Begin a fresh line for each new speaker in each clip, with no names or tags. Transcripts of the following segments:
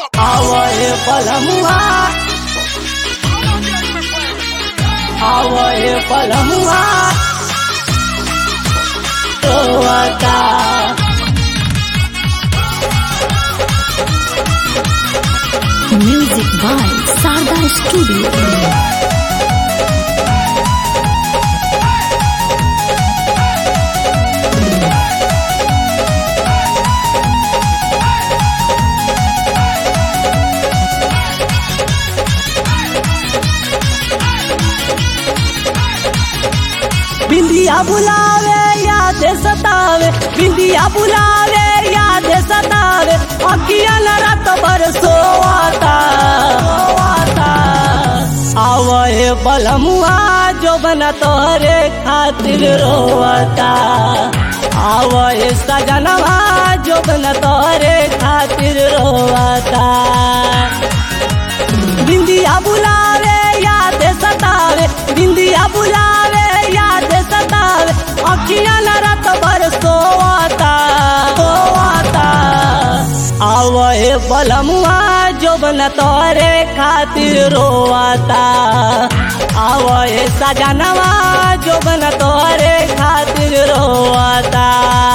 आवय पलमुआ आवय पलमुआ रोवता
Music by Sarda Studio.
बिंदिया बुलावे याद सतावे बिंदिया बुलावे याद सतावे अखिया न रात भर सोवाता सोवाता आवए बलमुआ जो बना तोहरे खातिर रोवता आवए सजनवा जो बना तोहरे खातिर रोवता बिंदिया बुलावे याद सतावे बिंदिया बुलावे याद सतावे अखिया न रात भर सोवाता सोवाता आवए बलमुआ जो बन तोरे खातिर रोवाता आवए सजनवा जो बन तोरे खातिर रोवाता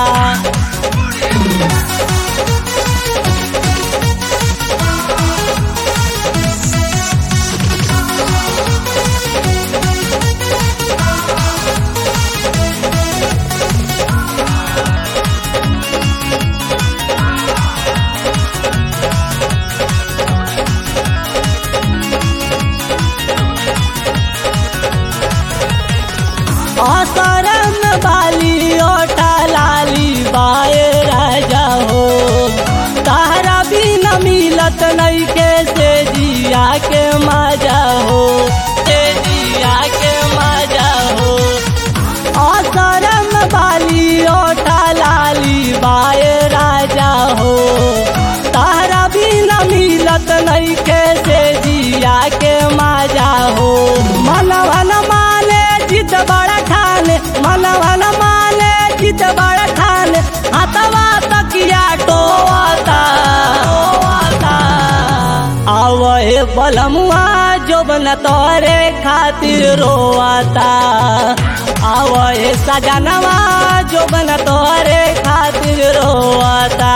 असरम बाली ओटा लाली बाए राजा हो तारा भी न मिलत नहीं के से जिया के मजा हो से जिया के मजा हो असरम बाली ओटा लाली बाए राजा हो तारा भी न मिलत नहीं के से जिया के मजा हो मनवा न माने जिद बड़ा ठाने मनवा न माने जिद बड़ा ठाने हतवा तकिया टोवाता टोवाता आवए बलमुआ जो बन तोरे खातिर रोवाता आवए सजनवा जो बन तोरे खातिर रोवाता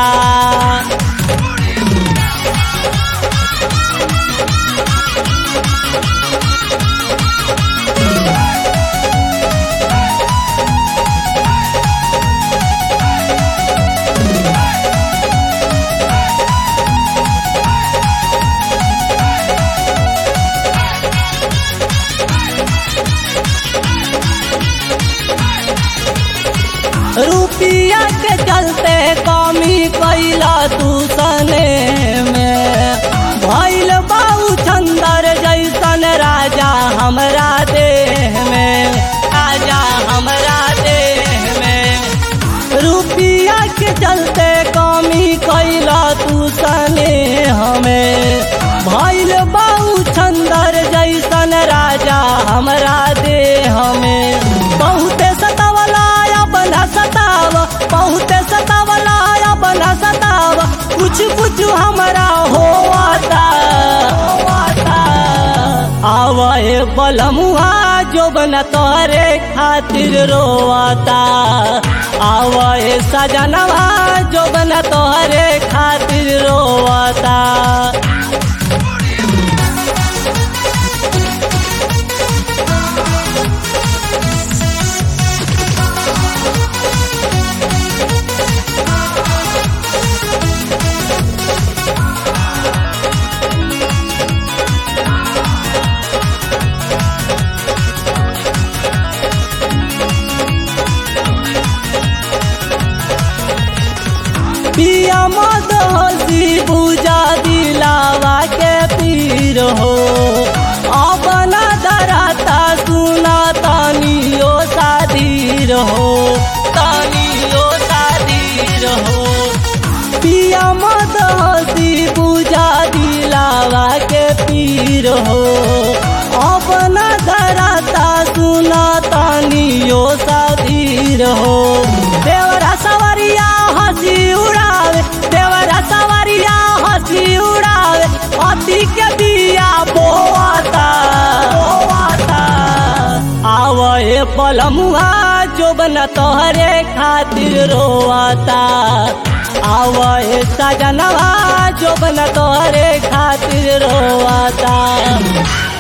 रुपिया के चलते कमी कैला तू सने में भैल बाऊ चंदर जैसन राजा हमरा देह में राजा हमरा देह में रुपिया के चलते कमी कैला तू सने हमें भैल बाऊ चंदर जैसन राजा हमरा देह में बहुते सतावला बना सताव बहुते सतावला बना सताव कुछ कुछ हमारा होवाता होवाता आवए बलमुआ जो बना तोरे खातिर रोवाता आवए सजनवा जो बना तोरे खातिर रोवाता पिया मद हसी पूजा दिलावा के पीर हो अपना दराता सुना तानियो शादीर हो तानियो शादीर हो पिया मद हसी पूजा दिलावा के पीर हो अपना दराता सुना तानियो शादीर हो देवरा सवरिया हंसी उड़ावे देवरा सवरिया हंसी उड़ावे माटी के बिया बोआता बोआता आवे पलमुआ जो बना तोहरे खातिर रोआता आवे सजनवा जो बना तोहरे खातिर रोआता